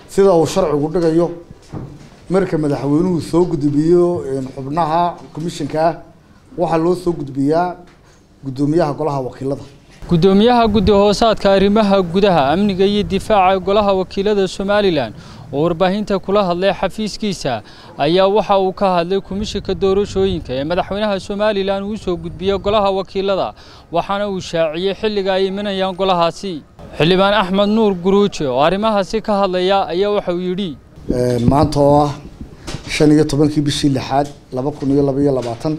sida uu sharcigu dhigayo marka madaxweynuhu soo gudbiyo xubnaha commissionkaa waxaa loo soo gudbiyaa guddoomiyaha golaha wakiilada guddoomiyaha guddi hoosaadka arrimaha gudaha amniga iyo difaaca golaha wakiilada somalilan oo warbaahinta kula hadlay xafiiskiisa ayaa waxa uu ka hadlay komishinka doorashooyinka ee madaxweynaha somalilan uu soo gudbiyey golaha wakiilada waxaana uu shaaciyey xilliga ay imanayaan golahaasi xildhibaan axmed nuur guruuje oo arrimahaasi ka hadlaya ayaa waxa uu yidhi maanta oo ah shan iyo tobankii bishii lixaad laba kun iyo laba iyo labaatan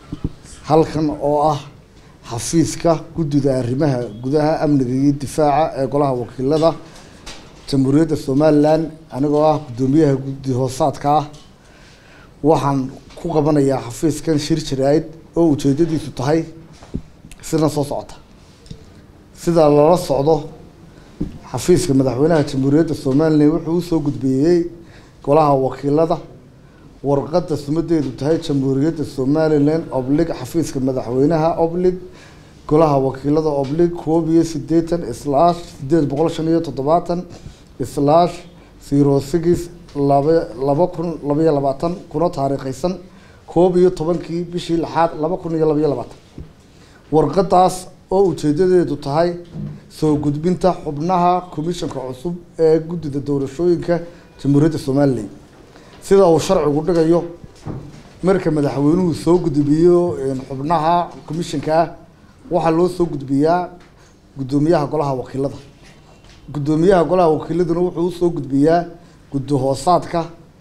halkan oo ah xafiiska guddida arrimaha gudaha amniga iyo difaaca ee golaha wakiilada jamhuuriyadda somalilan anigoo ah guddoomiyaha guddi hoosaadka ah waxaan ku qabanayaa xafiiskan shir jaraa'id oo ujeedadiisu tahay sidan soo socota sida lala socdo xafiiska madaxweynaha jamhuuriyadda somalilan wuxuu usoo gudbiyey golaha wakiilada warqadda sumadeedu tahay jamhuuriyadda somalilan oblig xafiiska madaxweynaha oblig golaha wakiilada oblig koob iyo sideetan slash sideed boqol shan iyo toddobaatan slash zero six laba laba kun labaiyo labaatan kuna taariikhaysan koob iyo tobankii bishii lixaad laba kun iyo labaiyo labaatan warqadaas oo ujeedadeedu tahay soo gudbinta xubnaha commissionka cusub ee guddida doorashooyinka jamhuuriyadda somalilan sida uu sharcigu dhigayo marka madaxweynuhu soo gudbiyo xubnaha commissionkaa waxaa loo soo gudbiyaa guddoomiyaha golaha wakiilada guddoomiyaha golaha wakiiladuna wuxuu usoo gudbiyaa guddi hoosaadka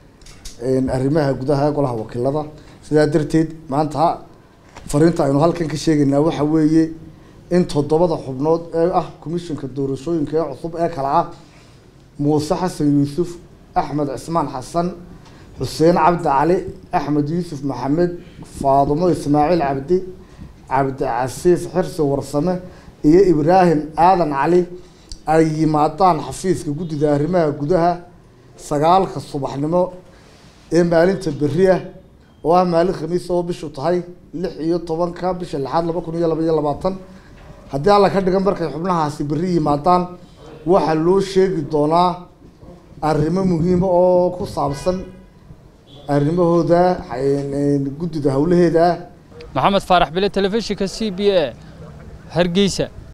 arrimaha gudaha golaha wakiilada sidaa darteed maanta fariinta aynu halkan ka sheegaynaa waxa weeye in toddobada xubnood ee ah commissionka doorashooyinka ee cusub ee kale ah muuse xasan yuusuf axmed cismaan xasan xuseen cabdi cali axmed yuusuf maxamed faadumo ismaaciil cabdi cabdicasiis xirsi warsame iyo ibraahim aadan cali ay yimaadaan xafiiska guddida arrimaha gudaha sagaalka subaxnimo ee maalinta berri ah oo ah maalin khamiis oo bishu tahay lix iyo tobanka bisha lixaad laba kun iyo laba iyo labaatan haddii alla ka dhigan markay xubnahaasi berri yimaadaan waxaa loo sheegi doonaa arrimo muhiima oo ku saabsan arrimahooda guddida howlaheeda maxamed faarax bile telefishinka c b a hargeysa